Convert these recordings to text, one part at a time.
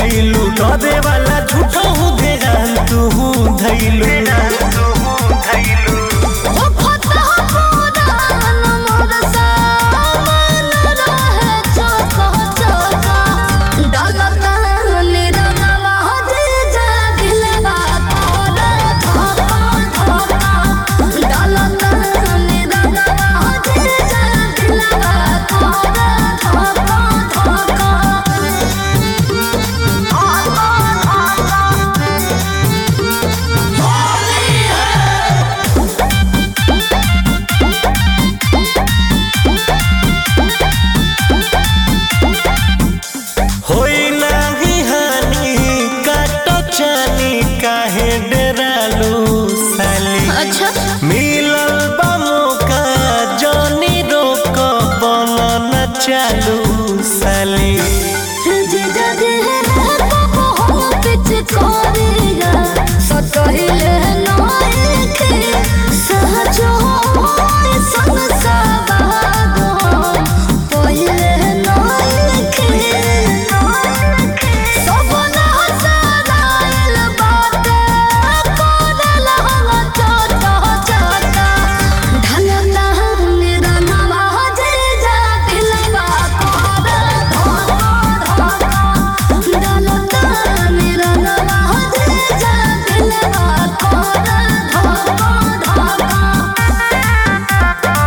गईलू डरे वाला झूठा हूँ ध्यान तू धैलू ओ खता पुरान मोर सामान रहे चोको चोको डलता निरगवा जे जागिलवा तोरा धोको धोको डलता निरगवा जे जागिलवा तोरा धोको होई नाही हानि काटो चानी काहे डरालू साली अच्छा मिलल बा मौका जानी रोक बन न चालू साली जे जगे को हम पिच करेगा सतहिले नोएखे सहजो होय संसाबाद पहिले नोएखे सबना सदाइल बाटे कोदल हम चोटा चोटा ढलना निरनवा जे जातिलवा कोरा धोका धोका ढलना निरनवा जे जातिलवा कोरा धोका धोका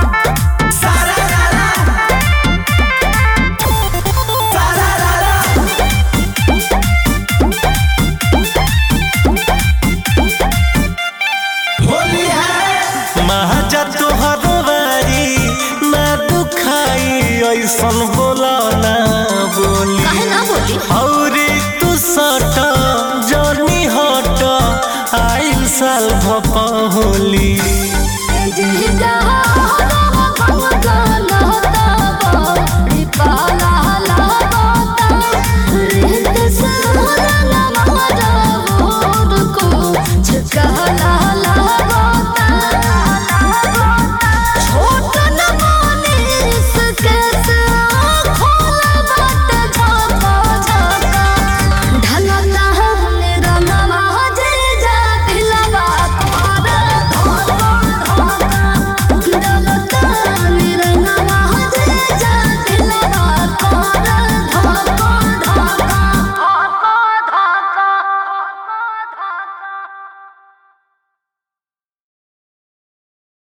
महाजा तोहर बारी ना दुखाई ऐसन बोला ना बोली काहे ना बोली औरी तू सट जनी हट आइल साल भपा होली जे जहां भगवान होता बड़ी पाला